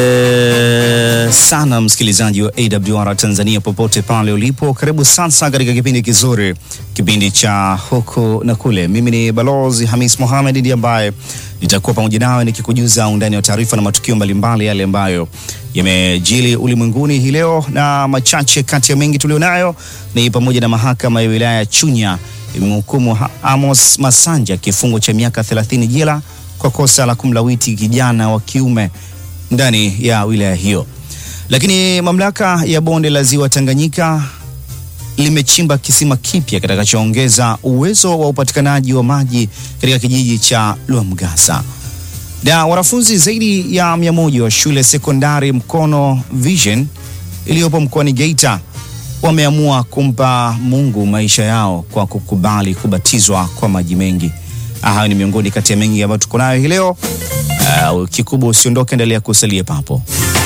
E, sana msikilizaji wa AWR Tanzania popote pale ulipo, karibu sasa katika kipindi kizuri, kipindi cha huku na kule. Mimi ni Balozi Hamis Mohamed ndiye ambaye nitakuwa pamoja nawe nikikujuza undani wa taarifa na matukio mbalimbali yale ambayo yamejili ulimwenguni hii leo, na machache kati ya mengi tulionayo ni pamoja na mahakama ya wilaya ya Chunya imemhukumu Amos Masanja kifungo cha miaka 30 jela kwa kosa la kumlawiti kijana wa kiume ndani ya wilaya hiyo. Lakini mamlaka ya bonde la ziwa Tanganyika limechimba kisima kipya kitakachoongeza uwezo wa upatikanaji wa maji katika kijiji cha Lwamgasa. Na wanafunzi zaidi ya mia moja wa shule sekondari Mkono Vision iliyopo mkoani Geita wameamua kumpa Mungu maisha yao kwa kukubali kubatizwa kwa maji mengi. Hayo ni miongoni kati ya mengi ambayo tuko nayo hii leo. Uh, kikubwa usiondoke, endelea kusalia papo.